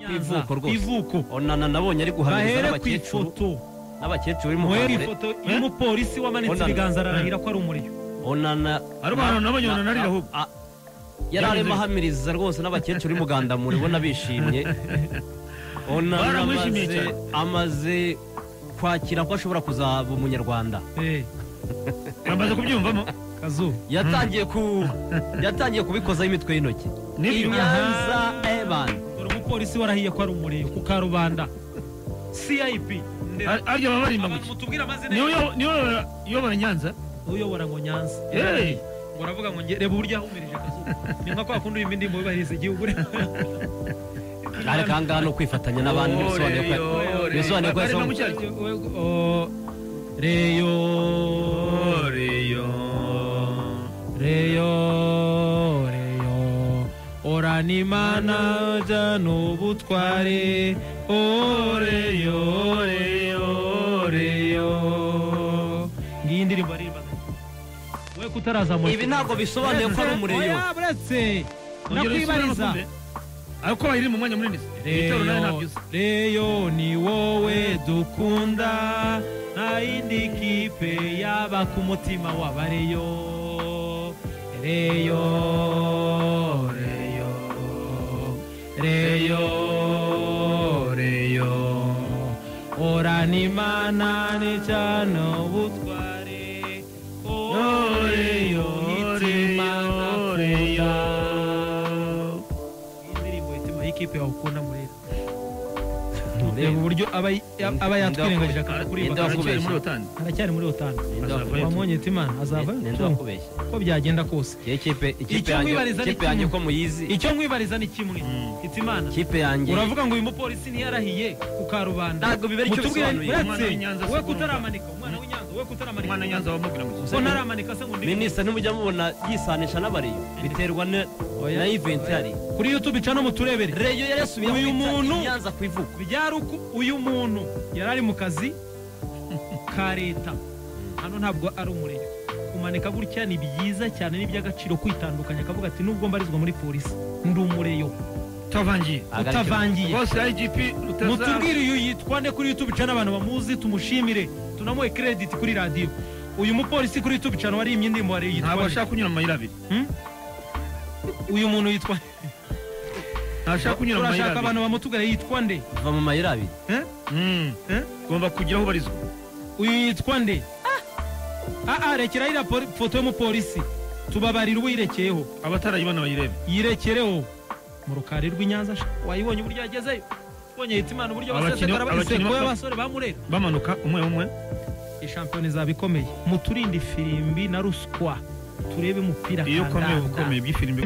kwivuko rwose ivuko onana nabonye ari guhamiriza bahere ku n'abakecuru ifoto n'abakecuru bari mu muhere kagore. ifoto y'umupolisi wamanitse Onana. ibiganza ararahira ko ari umuriro onana Ari abantu nabonye na- onana arira ahubwo. a- a- yari arimo ahamiriza rwose n'abakecuru b'umuganda muribona bishimye onana Baramwishimiye amaze cyane. amaze kwakira ko ashobora kuzaba umunyarwanda Eh, yamaze kubyumvamo kazu yatangiye ku yatangiye kubikozaho imitwe y'intoki Nibyo. inyanza evan dore umupolisi warahiye ko ari umuriro ku karubanda cip Ar- arya baba barimba mu ki mutubwire amazina niwe ye uyo- niwe uyobora- uyobora nyanza uyobora ngo nyanza Hey! ngo aravuga ngo nge- reba uburyo yahumirije kazu ni nka kwa kundi ibindi mu bibahiriza igihugu ariko aha ngaha ni ukwifatanya n'abandi Oh, bisobanuye ko Reyo, Reyo. bisobanuye ko Bari yasohoye- na mucyari. Oh, Reyo Reyo Reyo Orana imana jyana ubutware Oreyo Reyo Reyo Ngiyi indirimbo aririmbaga We kutarazamura ibi ntabwo bisobanuye ko ari umureyo Oya buretse Ongera usubiremo Nakwibariza kumbe. ariko bayiri mu mwanya munini se. ibitero nawe ntabyo uzi reyo ni wowe dukunda nta yindi kipe yaba ku mutima w'abareyo reyo reyo reyo reyo orana imana n'icyano ubutware oreyo itimana kunda indirimbo yitwa y'ikipe wakunda muri reba uburyo aba aba yatwirengagije Ninde akakuribaka wakubeshya? aracyari muri otani aracyari muri otanu Ninde wakubeshya? wamwonyeta imana azavayo ninde tu, wakubeshya uko byagenda kose Iyi kipe ikipe Icyo yanjye mwibariza ni ikipe yanjye kimwe. ko muyizi icyo nkwibariza ni kimwe Mm. iti imana ikipe yanjye uravuga ngo uyu mupolisi ntiyarahiye ku karubanda Ntabwo biba aricyo Mutubwire, bisobanuye. uretse Umwana w'Inyanza si we kurumva. kutaramanika umwana w'inyanza we kutaramanika umwana nyanza wamubwira mu ko ntaramanika se ngo ndi minisita ntimujya mubona yisanisha n'abariyo biterwa na- Oya. na iventi yari kuri youtube ica no muturebere reyo yari yasubiye Uyu kwita muntu- Nyanza ku ivuko byari uko uyu muntu yari ari mu kazi ka leta hano ntabwo ari umurego kumanika gutya ni byiza cyane ni iby'agaciro kwitandukanya akavuga ati nubwo mbarizwa muri polisi ndi umureyo utavangiye Agarike. utavangiye rwose igp mutubwire uyu yitwa nde kuri youtube channel abantu bamuzi tumushimire tunamuhe credit kuri radiyo uyu mupolisi kuri youtube channel wari imyindirimbo wari ntabwo yitwa ashaka nde? kunyura mu mayira abiri Hmm? uyu muntu yitwa ntashaka kunyura mu mayira turashaka abantu abiri bamutugara yitwa nde va mu mayira abiri Eh? Mm. Eh? ugomba kugira aho ubarizwa uyu yitwa nde aa rekera iriya poli- foto y'umupolisi tubabarira uwirekeyeho abatarayibona bayirebe yirekereho mu rukari rw'inyanza sha. wayibonye uburyo yagezeyo ubonye Hitimana uburyo Abakinnyi- basesagara abakinnyi bayisekura ba- abasore bamurera bamanuka umwe umwe ishampiyona izaba ikomeye muturinde ifirimbi na ruswa turebe umupira iyo ukomeye uba ukomeye kandanda by'ifirimbi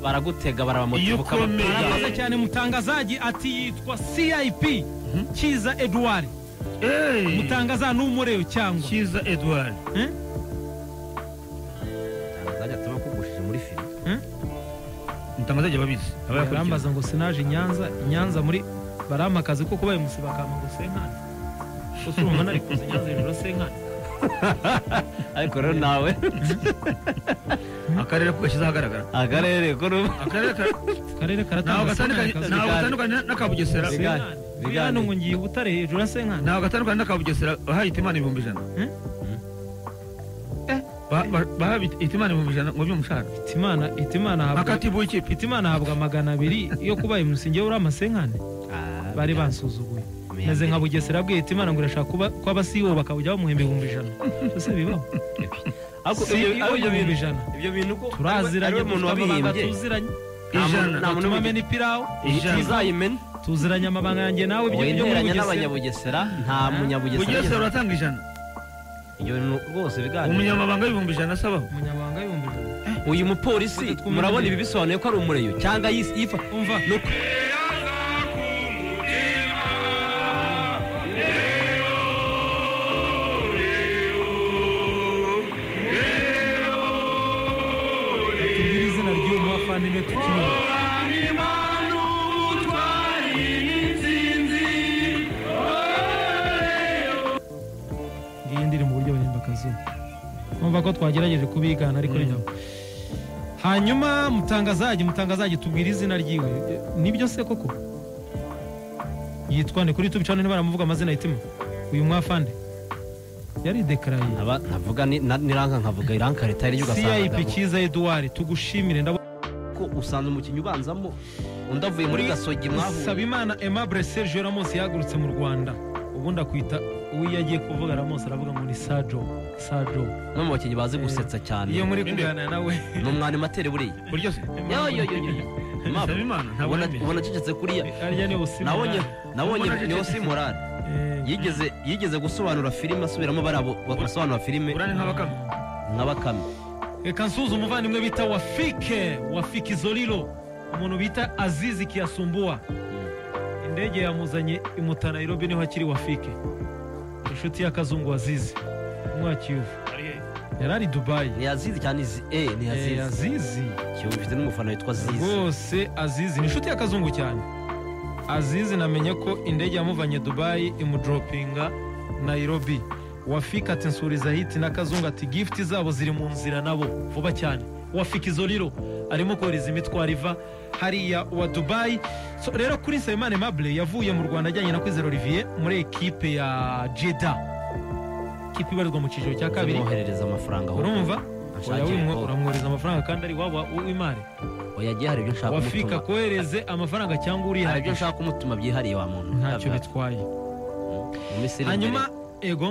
baragutega Iyo barabamutuka ukomeye- arakoze cyane mutangazaji ati yitwa cip kiza edouard mutangaza ni umureyo cyangwa cyiza edouard Eh? azajya tuba kugushije muri filime mutangaza igihe babizi aba barambaza ngo sinaje inyanza inyanza muri barama akazi ko kubaye musi bakama ngo senkani gusa urumva nari kuza inyanza hejuru ya senkani ariko rero nawe akarere ko gashyize ahagaragara akarere ko ru- akarere ka- akarere ntaho karatanga gatandukanye senkani ntaho Bigane. gatandukanye n'akabugesera Bigane. senkani Bigane. hano ngo ngiye ubutare hejuru ya senkani ntaho gatandukanye n'akabugesera bahayita imana ibihumbi ijana Eh? Eh, ba- ba- bahayita imana ibihumbi ijana ngo by'umushahara itimana itimana habwa akatibu w'ikipe itimana habwa magana abiri yo kubaye musi ngewe uri amasenkani Ah, bari bansuzuguye Muyambere. meze nka bugesera bwiye itimana ngo irashaka kuba ko abasibo bakawujya bamuhemba ibihumbi ijana byose bibaho ariko si ibyo- ariko ibyo ibihumbi bintu ijana ibyo bintu ko turaziranye umuntu dufite amabanga wabihimbye tuziranye ijana nta muntu tumamena wamenya ipirawu ijana. ntizayimena tuziranye amabanga yanjye nawe ibyo byo muri wegeranya bugesera n'abanyabugesera nta bugesera munyabugesera uratanga ijana ibyo bintu rwose biganiro umunyamabanga w'ibihumbi ijana asabaho umunyamabanga ibihumbi ijana uyu mupolisi murabona ibi bisobanuye ko ari umureyo cyangwa yis- yifa umva ni uko- tubwire izina ry'uyu muvafandimwe tukimenya ngiyi ndirimbo uburyo bahemba akazuba numva ko twagerageje kubigana ariko rero hanyuma mutangazaje mutangazaje tubwira izina ryiwe Eh, nibyo se koko yitwa ni kuri tubi cyane baramuvuga amazina yitima uyu mwafande yari dekaraye Aba- ntavuga ni- na- niranka nkavuga iranka leta yari CIP ugasanga Kiza Edouard tugushimire ndabona ko usanga umukinnyi ubanzamo undi avuye muri gasogi mwahuye Sabimana Aimable Serge Ramos yahagurutse mu Rwanda ubundi akwita uwo iyo agiye kuvuga Ramos aravuga ngo ni Sajo Sajo no mu bakinnyi bazi gusetsa cyane iyo muri Ninde? kuganira nawe ni umwani matere buriya buryo se yo yo yo yo Mama, Nsabimana ntabwo ubona yemeye. ubona acecetse kuriya arya ni Osimhen nabonye nabonye Ubona niyo acecetse. si morale yigeze yigeze gusobanura filime asubiramo barabo basobanura filime urane nk'abakame nka bakame reka nsuze umuvandimwe bita wafike wafike izolilo umuntu bita azizi kiyasumbua indege yamuzanye imuta nairobi niho akiri wafike inshuti y'akazungu azizi umwakiyovu yari ari dubayi ntiyazizi cyane izi e Eh, ntiyazizi azizi mfite n'umufana witwa zizi rwose azizi ni inshuti y'akazungu cyane azizi namenye ko indege yamuvanye dubayi imudoropinga nairobi wafika ati nsuriza hiti n'akazungu ati gifuti zabo ziri mu nzira nabo vuba cyane wafika izo riro arimo kohereza imitwaro iva hariya wa dubayi So, rero kuri nsabimana mabure yavuye mu rwanda ajyanye na kwizera olivier muri ekipe ya jeda ikipe ibarizwa mu cyiciro cya kabiri zimwoherereza amafaranga ahubwo. urumva Anshakira Oya, wimwe ko- uramwohereza amafaranga kandi ari iwabo w'imari oya yagiye hari ibyo nshaka wafika kumutuma kohereze amafaranga cyangwa hari ibyo urihagije nshaka kumutuma byihariye wa muntu ntacyo Ntabwo- bitwaye mu minsi iri imbere hanyuma ego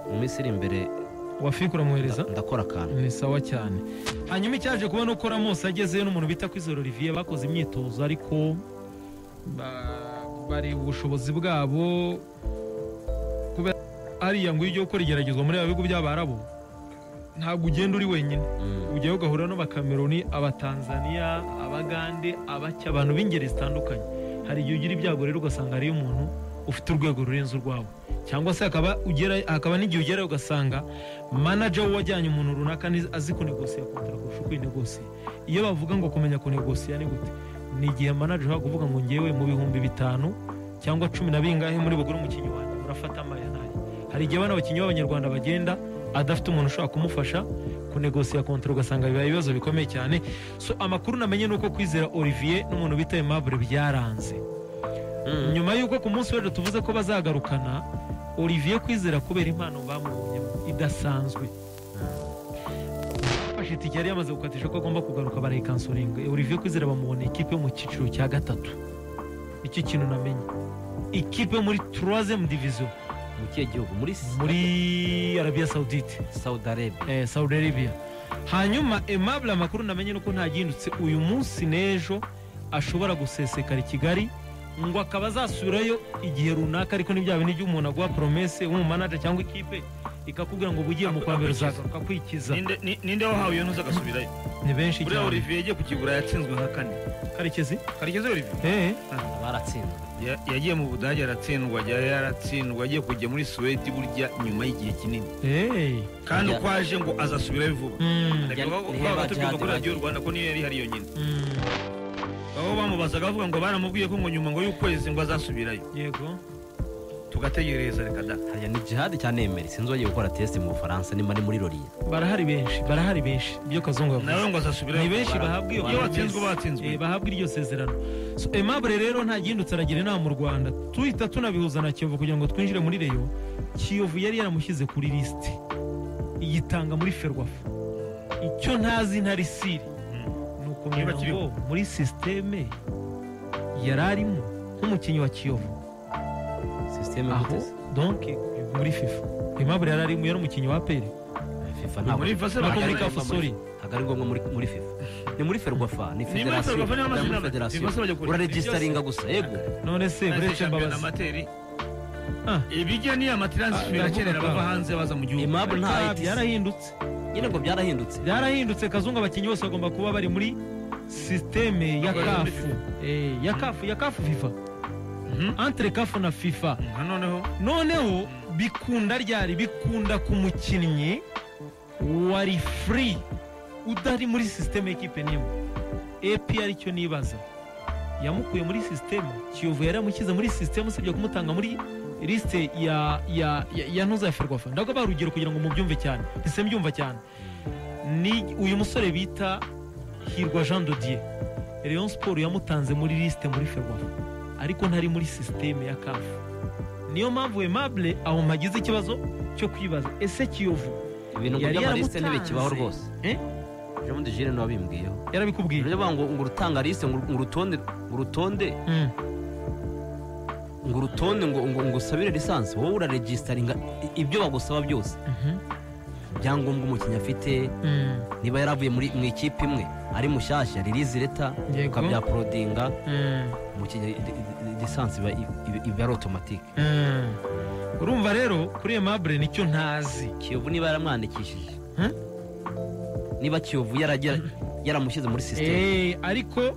mu minsi iri imbere wafika uramwohereza nda- ndakora akantu ni sawa cyane hanyuma icyaje kubona uko ramosi agezeyo n'umuntu bita kwizera olivier bakoze imyitozo ariko ba- bareba ubushobozi bwabo kubera ariya ngo iyo ugiye gukora igeragezwa muri aba bigo by'abarabo ntabwo ugenda uri wenyine Mm. ujyayo ugahura n'abakameruni abatanzaniya abagande abacya abantu b'ingeri zitandukanye hari igihe ugira ibyago rero ugasanga hariyo umuntu ufite urwego rurenze urwawe cyangwa se hakaba ugera hakaba n'igihe ugerayo ugasanga manager wajyanye umuntu runaka ni- azi kunegosiya kontara kurusha uko inegosiya iyo bavuga ngo kumenya kunegosiya ni gute ni igihe manager ushobora kuvuga ngo ngewe mu bihumbi bitanu cyangwa cumi na bingahe muri bugure umukinnyi wanjye murafata amaya nayo hari igihe abana bakinnyi b'abanyarwanda bagenda adafite umuntu ushobora kumufasha kunegosiya kontara ugasanga bibaye ibibazo bikomeye cyane so amakuru namenye ni uko kwizera olivier n'umuntu bita aimable byaranze Mm. nyuma y'uko ku munsi w'ejo tuvuze ko bazagarukana olivier kwizera kubera impano bamubonyemo idasanzwe bafashe itike yari yamaze gukatisha ko agomba kugaruka barayikansoringa olivier kwizera bamubona ikipe yo mu cyiciro cya gatatu nicyo kintu namenye ikipe yo muri turazemu diviziyo mu kihe gihugu muri muri arabiya sawudite saudi arabia eh, Saudi Arabia hanyuma Aimable amakuru namenye nuko ntagihindutse uyu munsi n'ejo ashobora gusesekara i Kigali ngo akaba azasubirayo igihe runaka ariko ntibyaba n'igihe umuntu aguha promese w'umumanaja cyangwa ikipe ikakubwira ngo bugiye mu kwa mbere uzagaruka kwikiza Ninde- ni- ninde wahawe iyo ntuza agasubirayo ni benshi buriya cyane olivier yagiye kukigura yatsinzwe nka kane karekezi karekezi olivier eh baratsinzwe Ya- yagiye mu budage aratsindwa yari yaratsindwa agiye kujya muri suwedi burya nyuma y'igihe kinini eh kandi Ya- uko aje ngo azasubirayo vuba mm, Ariko baba- niyo baba batubwira bajyanye kuri radiyo bagiye. rwanda ko niyo yari hariyo nyine mm. baba bamubazaga bavuga ngo baramubwiye ko ngo nyuma ngo y'ukwezi ngo azasubirayo yego tugategereza reka da hariya ni jihadi cya nemeri sinzi wagiye gukora tesite mu bufaransa nimba ni muri loriya barahari benshi barahari benshi ibyo kazungu yavuze nawe ngo azasubirayo ni benshi bahabwa iyo iyo watsinzwe promesse. batsinzwe Eh, bahabwa iryo sezerano so aimable rero ntagihindutse aragira inama mu rwanda tuhita tunabihuza na kiyovu kugira ngo twinjire muri reyo kiyovu yari yaramushyize kuri lisiti iyitanga muri ferwafa icyo ntazi ntari siri ni ukumenya Niba kiriho. ngo muri sisiteme yari arimo nk'umukinnyi wa kiyovu sisiteme aho guteze donke muri fifa aimable yari arimo yari umukinnyi wa aperi fifa ntabwo muri fase no ntabwo muri ari kafu ngombwa muri- sori ntabwo ari ngombwa muri- muri fifa ni muri ferwafa ni muri federasiyo Ferwafa niyo amazina ni muri abiri. federasiyo Ibibazo bajya kure. uraregisitaringa gusa yego none se buretse mbabazi amateri Ah. ibijya niyo Ah, amatiransifa irakenera ndavuga. bava hanze baza mu gihugu Aimable nta Ariko ITC. yarahindutse nyine ngo byarahindutse byarahindutse kazungu abakinnyi bose bagomba kuba bari muri sisiteme ya Bari muri kafu Eh, ya kafu ya kafu fifa Mhm. entre kafu na fifa na noneho noneho bikunda ryari bikunda ku mukinnyi wari free udari muri sisiteme y'ikipe n'imwe epi aricyo nibaza yamukuye muri sisiteme kiyovu yari yamushyize muri sisiteme usibye kumutanga muri lisite ya ya ya, ya ntuza ya ferwafa ndago urugero kugira ngo mubyumve cyane ese mbyumva cyane ni uyu musore bita hirwa jean dodier rayon siporo yamutanze muri lisite muri ferwafa ariko ntari muri sisiteme ya kafu niyo mpamvu aimable aho mpagize ikibazo cyo kwibaza ese kiyovu ibintu Yari by'amaliste ntibikibaho yaramutanze. rwose Eh? ejo bundi jire niwe wabimbwiyeho yarabikubwiye niba ngo ngo urutanga liste ngo ngo urutonde ngo urutonde Mm. ngo urutonde ngo ngo ngo usabire lisansi wowe uraregisitaringa i- ibyo bagusaba byose Mhm. ibyangombwa umukinnyi afite Mm. niba yaravuye muri mu ikipe imwe ari mushyashya ririzi leta Yego. ukabyaporodinga Mm. umukinnyi li- li- lisansi iba- iba- iba ari otomatike Mm. urumva rero kuri aimable nicyo ntazi kiyovu niba yaramwandikishije Hmm? niba kiyovu yaragera yaramushyize muri sisiteme Eh, ariko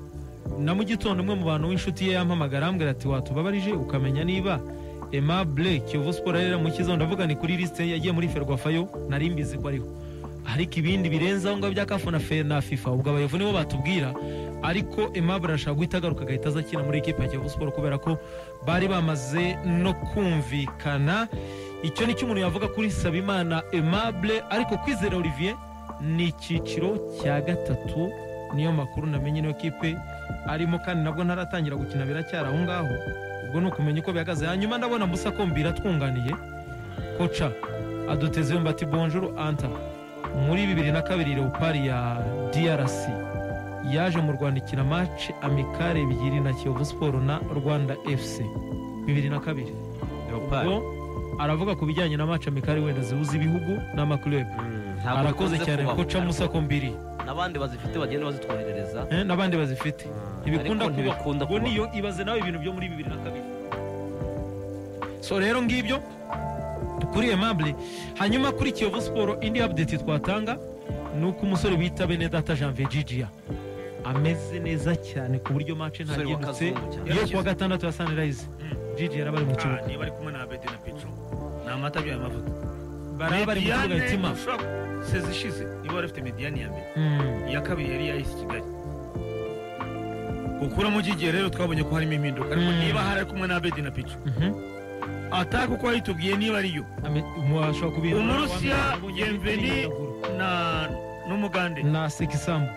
na mu gitondo umwe mu bantu w'inshuti ye yampamagara arambwira ati watubabarije ukamenya niba Aimable Kiyovu Sport arera mu kizo ndavuga ni kuri liste yagiye muri Ferwafa yo nari mbizi ko ariho ariko ibindi birenze aho ngabyo bya CAF na fe na FIFA ubwo abayovu nibo batubwira ariko Aimable arashaka guhita agaruka agahita aza akina muri ekipa ya Kiyovu Sport kubera ko bari bamaze no kumvikana icyo ni cyo umuntu yavuga kuri Sabimana Aimable ariko kwizera Olivier ni icyiciro cya gatatu niyo makuru namenye niyo kipe arimo kandi nabwo ntaratangira gukina biracyari aho ngaho ubwo ni ukumenya uko bihagaze hanyuma ndabona musa kombira atwunganiye koca aduteze yombi ati bonjour anta muri bibiri na kabiri leopard ya drc yaje mu rwanda ikina mace amikare ebyiri na kiyovu siporo na rwanda fc bibiri na kabiri ubwo aravuga ku bijyanye na mace amikare wenda zihuza ibihugu n'amakirebe arakoze cyane koca musa kombiri n'abandi bazifite bagenda bazitwoherereza eh, n'abandi bazifite ntibikunda Ariko ntibikunda kuba ubwo niyo kuba. ibaze nawe ibintu byo muri bibiri na kabiri so rero ngibyo kuri aimable hanyuma kuri kiyovu siporo indi update twatanga ni uko umusore bita benedata janvier jijiya ameze neza cyane ku buryo match Umusore ntagendutse w'akazungu cyane. yo kuwa gatandatu ya sunrise jijiya yari abari mu Ah, kibuga niba ari kumwe na abete na petro ni amata byayo amavuta bari bari mu kibuga Mediyane itima ushobora- sezi ishize niba wari ufite mediyani ya mbere Mm. iya kabiri yari yahise kigali gukuramo ukigiye rero twabonye ko harimo impinduka ariko Mm. niba hari ari kumwe na abedi na petro Mhm. ataka uko yitubwiye niba ariyo Ame- mu- ashobora kubihindura. Umurusiya Wabonye Yevgeny imyidagaduro. na n'umugande na sekisambu